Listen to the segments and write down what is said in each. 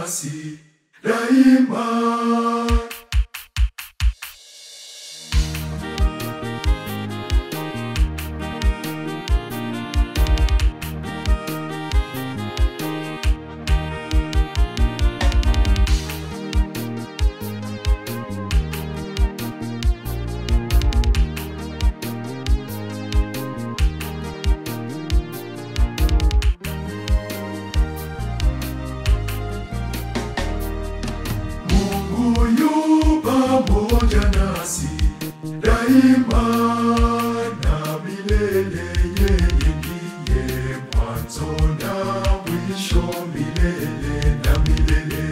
nasi daima. Mungu yu pamoja nasi daima na milele. Yeye ndiye mwanzo na mwisho, milele na milele.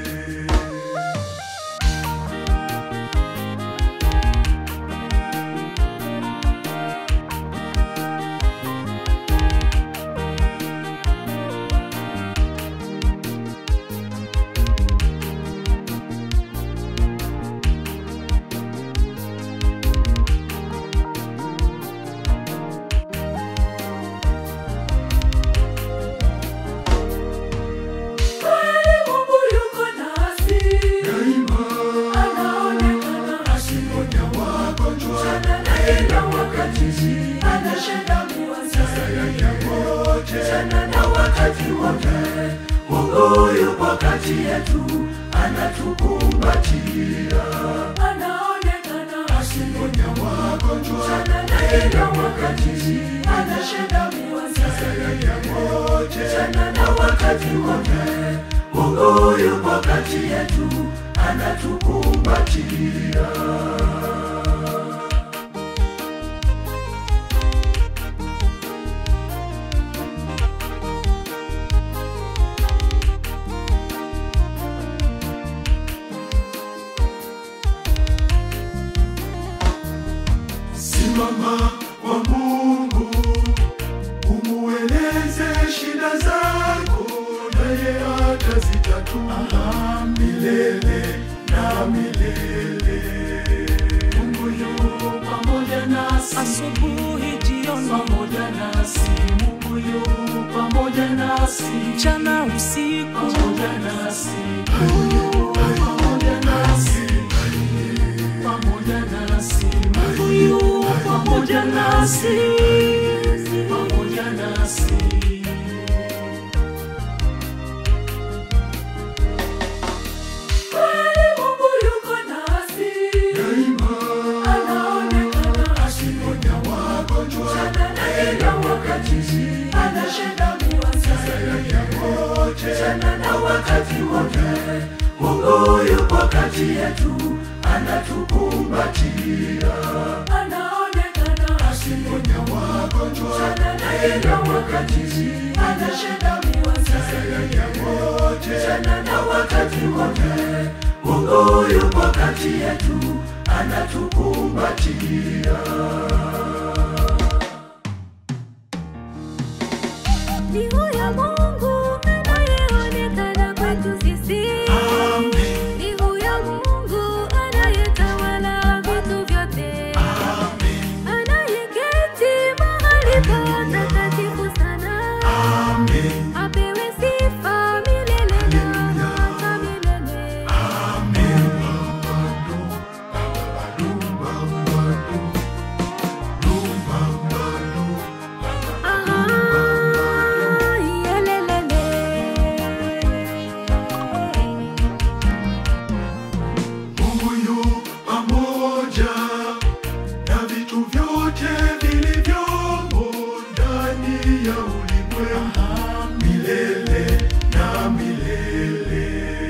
Kweli Mungu yuko nasi, Daima anaonekana asiponya wagonjwa sana na kila wakati, anashinda ya wote sana na wakati wote. Mungu yupo kati yetu, anatukumbatia, anaonekana asiponya wagonjwa sana na kila wakati, anashinda ya wote sana na wakati wote. Mungu yupo kati yetu, anatukumbatia. Simama kwa Mungu, umueleze shida zako, naye atazitatua milele na milele. Mungu yu pamoja nasi asubuhi, jioni, pamoja nasi Mungu yu pamoja nasi mchana, usiku, pamoja nasi pamoja nasi pamoja nasi Mungu yu pamoja nasi pamoja nasi Kweli Mungu yuko nasi Daima anaonekana asiponya wagonjwa sana na kila wakati anashinda ya wote sana na wakati wote. Mungu yupo kati yetu, anatukumbatia, anaonekana asiponya wagonjwa sana na kila wakati anashinda ya wote sana na wakati wote. Mungu yupo kati yetu, anatukumbatia. Ni huyo Mungu anayeonekana kwetu sisi. Amen. Ni huyo Mungu anayetawala vitu vyote. Anayeketi mahali patakatifu sana. Amen. Apewe sifa milele na hata milele. Amen. Bambado, bambado, bambado, Aha, yelelele. Mungu yu pamoja na vitu vyote vilivyomo ndani ya ulimwengu milele na milele.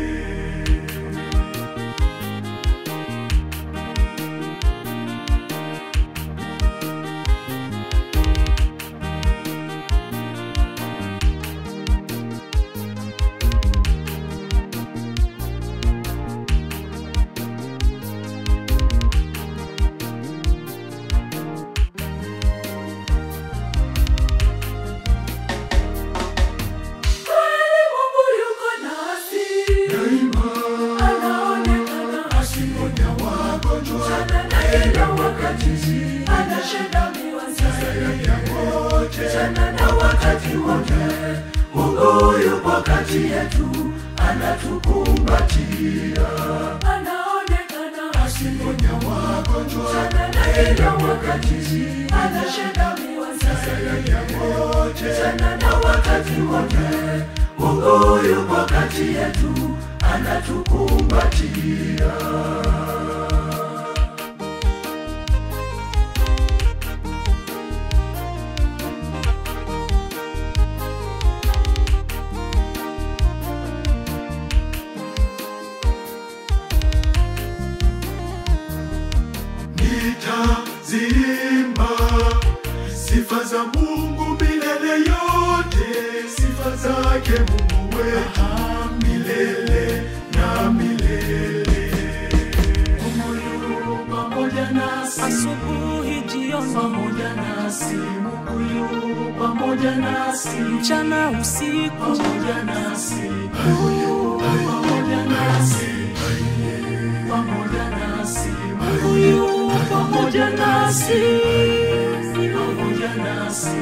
Kweli Mungu yuko nasi, Daima anaonekana asiponya wagonjwa sana na kila wakati anashinda ya wote sana na wakati wote. Mungu yupo kati yetu, anatukumbatia anaonekana asiponya wagonjwa na kila wakati anashinda miwasaya wote tena na wakati wote Mungu yupo kati yetu anatukumbatia nitazimba sifa za Mungu milele yote, sifa zake Mungu wetu milele na milele. Mungu pamoja nasi asubuhi, jioni, pamoja nasi Mungu yu pamoja nasi mchana, usiku, pamoja nasi Mungu pamoja nasi pamoja nasi Mungu yu pamoja nasi pamoja nasi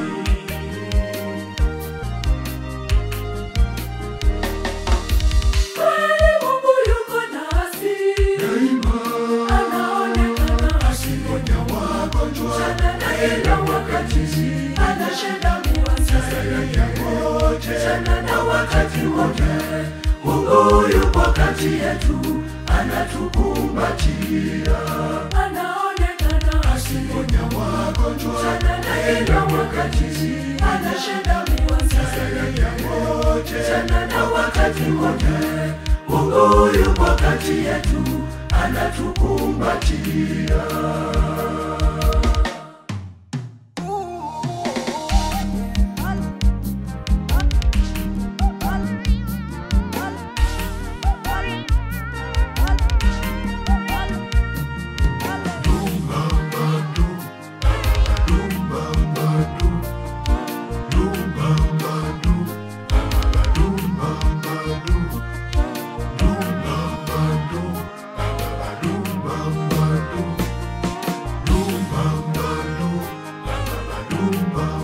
Kweli Mungu yuko nasi Daima anaonekana asiponya wagonjwa na kila wakati anashinda miwasaya wote tena na wakati wote Mungu yupo kati yetu anatukumbatia anaonekana asiponya wagonjwa na kila wakati anashinda miwasaya wote tena na wakati wote Mungu yupo kati yetu anatukumbatia Lumbambadu, lumbambadu, lumbambadu, lumbambadu, lumbambadu, lumbambadu, lumbambadu, lumbambadu.